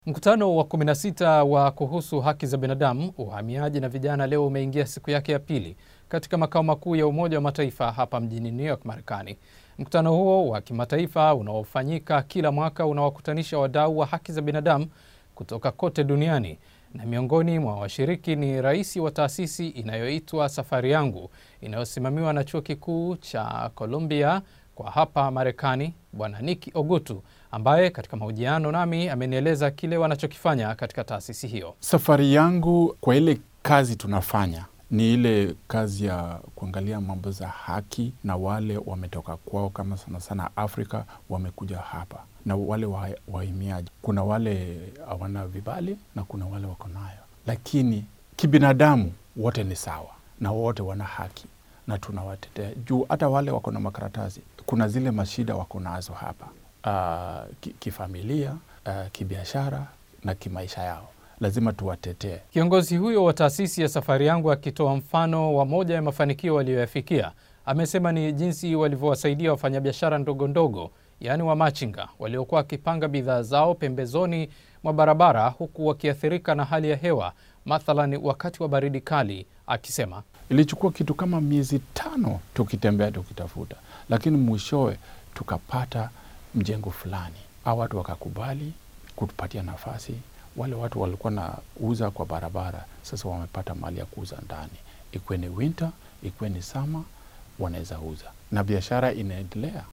Mkutano wa 16 wa kuhusu haki za binadamu, uhamiaji na vijana leo umeingia siku yake ya pili katika makao makuu ya Umoja wa Mataifa hapa mjini New York, Marekani. Mkutano huo wa kimataifa unaofanyika kila mwaka unawakutanisha wadau wa haki za binadamu kutoka kote duniani na miongoni mwa washiriki ni rais wa taasisi inayoitwa Safari Yangu inayosimamiwa na chuo kikuu cha Columbia kwa hapa Marekani, Bwana Nick Ogutu ambaye katika mahojiano nami amenieleza kile wanachokifanya katika taasisi hiyo. Safari yangu kwa ile kazi tunafanya ni ile kazi ya kuangalia mambo za haki na wale wametoka kwao, kama sana sana Afrika wamekuja hapa, na wale wahamiaji. Kuna wale hawana vibali na kuna wale wako nayo, lakini kibinadamu wote ni sawa na wote wana haki na tunawatetea juu hata wale wako na makaratasi, kuna zile mashida wako nazo hapa uh, kifamilia uh, kibiashara na kimaisha yao lazima tuwatetee. Kiongozi huyo wa taasisi ya Safari Yangu akitoa mfano wa moja ya mafanikio waliyoyafikia, amesema ni jinsi walivyowasaidia wafanyabiashara ndogo ndogo, yaani wamachinga waliokuwa wakipanga bidhaa zao pembezoni mwa barabara, huku wakiathirika na hali ya hewa, mathalan wakati wa baridi kali, akisema ilichukua kitu kama miezi tano tukitembea tukitafuta, lakini mwishowe tukapata mjengo fulani, au watu wakakubali kutupatia nafasi wale watu walikuwa na uza kwa barabara, sasa wamepata mali ya kuuza ndani, ikuwe ni winter, ikuwe ni sama, wanaweza uza na biashara inaendelea.